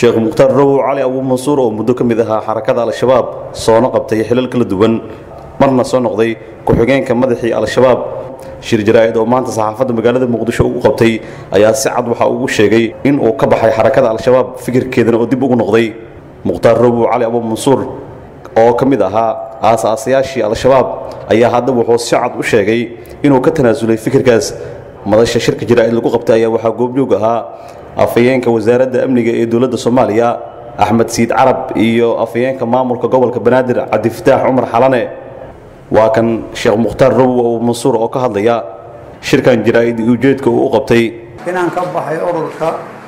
sheekh mukhtaar rowow cali abuu mansuur oo muddo ka mid ahaa xarakada al-shabaab soona qabtay xilal kala duwan marna soo noqday ku-xigeenka madaxii al-shabaab shir jaraa'id oo maanta saxaafadda magaalada muqdisho ugu qabtay ayaa si cad waxa ugu sheegay in uu ka baxay xarakada al-shabaab fikirkeedana oo dib ugu noqday mukhtaar rowow cali abuu mansuur oo ka mid ahaa aasaasayaashii al-shabaab ayaa hadda wuxuu si cad u sheegay inuu ka tanaasulay fikirkaas madasha shirka jaraa'id lagu qabtay ayaa waxaa goobjoog ahaa afhayeenka wasaaradda amniga ee dowladda soomaaliya axmed siid carab iyo afhayeenka maamulka gobolka banaadir cabdifataax cumar xalane waa kan sheekh mukhtaar rowow abuu mansuur oo ka hadlaya shirkan jaraa'id ujeedka uu u qabtay inaan ka baxay ururka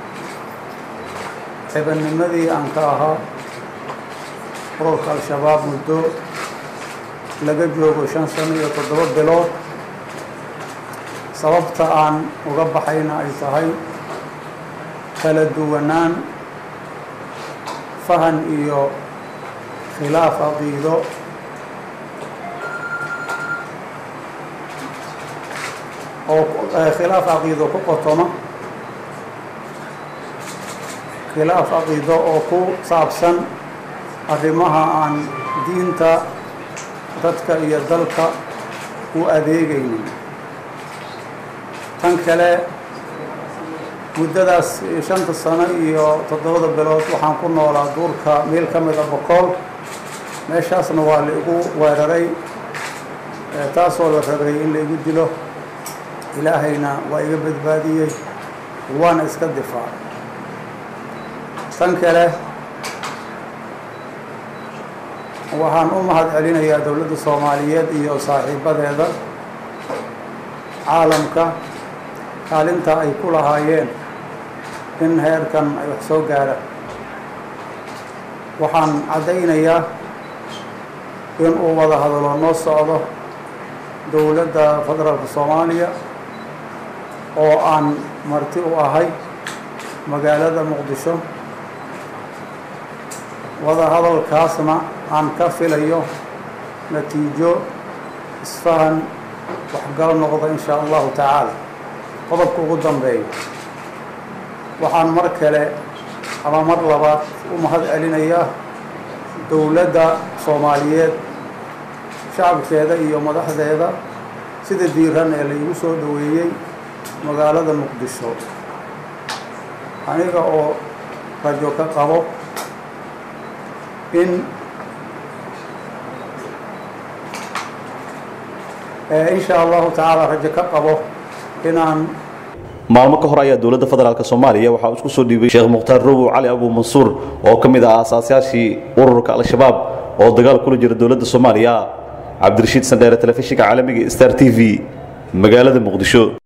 xibanimadii aan ka ahaa ururka al-shabaab muddo laga joogo shan sano iyo toddoba bilood sababta aan uga baxayna ay tahay kala duwanaan fahan iyo khilaaf caqiido oo khilaaf caqiido ku qotoma khilaaf caqiido oo ku saabsan arrimaha aan diinta dadka iyo dalka u adeegaynin tan kale muddadaas shanta sano iyo toddobada bilood waxaan ku noolaa duurka meel ka mida bokool meeshaasna waa la igu weeraray taasoo la rabay in la igu dilo ilaahayna waa iga badbaadiyey waana iska difaacay tan kale waxaan u mahad celinayaa dowladda soomaaliyeed iyo saaxiibadeeda caalamka kaalinta ay ku lahaayeen in heerkan ay wax soo gaaraan waxaan caddaynayaa in uu wada hadalo noo socdo dowladda federaalka soomaaliya oo aan marti u ahay magaalada muqdisho wada hadalkaasna aan ka filayo natiijo isfahan waxgal noqda in shaa allahu tacaala qodobka ugu dambeeya waxaan mar kale ama mar labaad u mahad celinayaa dowladda soomaaliyeed shacabkeeda iyo madaxdeeda sida diiran ee laygu soo dhoweeyey magaalada muqdisho aniga oo rajo ka qabo in in shaa allahu tacaala rajo ka qabo inaan maalmo ka hor ayaa dowladda federaalk soomaaliya waxaa isku soo dhiibay sheekh mukhtaar rowow cali abuu mansuur oo ka mid ah aasaasayaashii ururka al-shabaab oo dagaal kula jira dowladda soomaaliya cabdirashiid sandheere telefishinka caalamiga star t v magaalada muqdisho